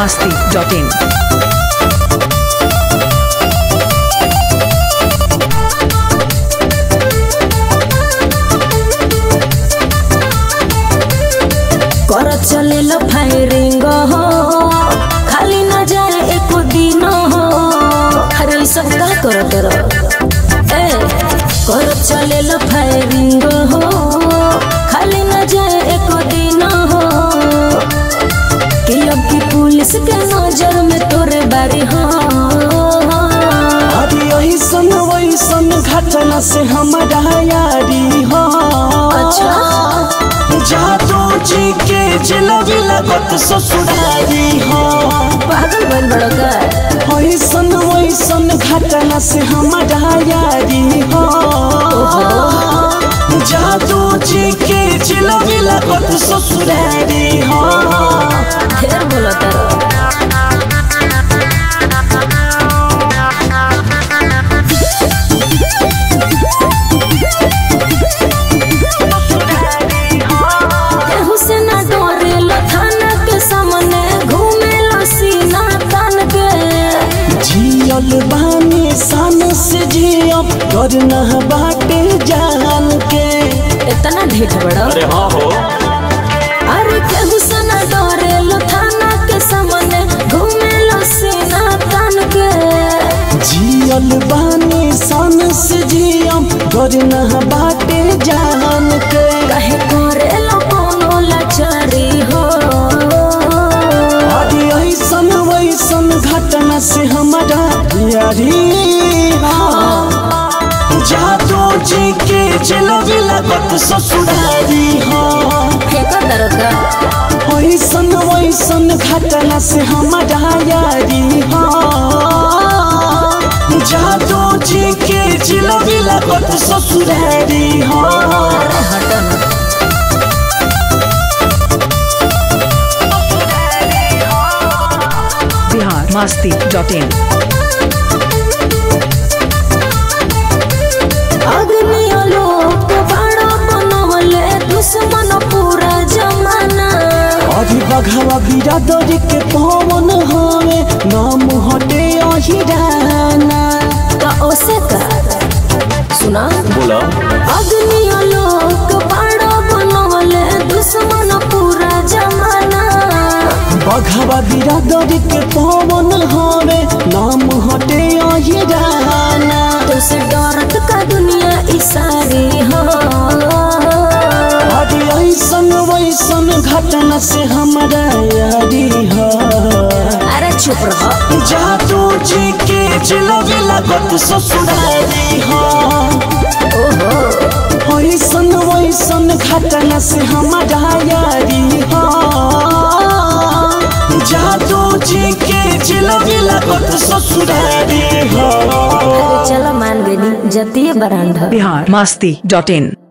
masti.in. कर चलेलो firing हो खाली न जाए एको दिन हो अरे ई सब का कर तर ए कर चलेलो फायरिंग हो खाली न जाए एको दिन हो कि अब की पुलिस के नजर में तोरे बारी हो अरे ऐसन वैसन घटना से हमारा यारी हो अच्छा जादू जी के जिलबी लगत ससुरारी हो पागल बन बड़ो का ऐसन वैसन घटना से हमारा यारी हो जादू जी के जिलबी लगत ससुरारी हो ढेर बोलो तारो केहू से ना डरेलो थाना के सामने घूमेलो सीना तान के जियल बानी सन से जियब करना बाटे जान के इतना ढेठ बड़ो अरे हाँ हो अरे केहू से ना डरेलो थाना के सामने घूमेलो सीना तान के जियल बानी सन से जियब करना बाटे जान के कहे करेलो कोनो लाचारी हो अरे ऐसन वैसन घटना से हमारा यारी हो जादू जी के जिलबी लगत ससुरारी हो फेंको दरका ऐसन वैसन घटना से हमारा यारी हो जादू जी के जिलबी लगत ससुरारी हो हटो ना Bihar masti.in. अग्नियो लोक बड़ा बनवले दुश्मन पूरा जमाना अभी बघवा बिरादरी के पवन हवे नाम हटे अहिराना का ओसे का सुना बोला अग्नियो लोक बड़ा बनवले दुश्मन पूरा जमाना बघवा बिरादरी के पवन हवे नाम हटे अहिराना तुसे डरत का दुनिया इसारी हो अरे ऐसन वैसन घटना से हमारा यारी हो अरे चुप रहो जादू जी के जिलबी लगत ससुरारी हो ओहो ऐसन वैसन घटना से हमारा यारी हो जादू जी के जिलबी लगत ससुरारी हो अरे चलो मान गई जतिये बरांड Bihar masti.in.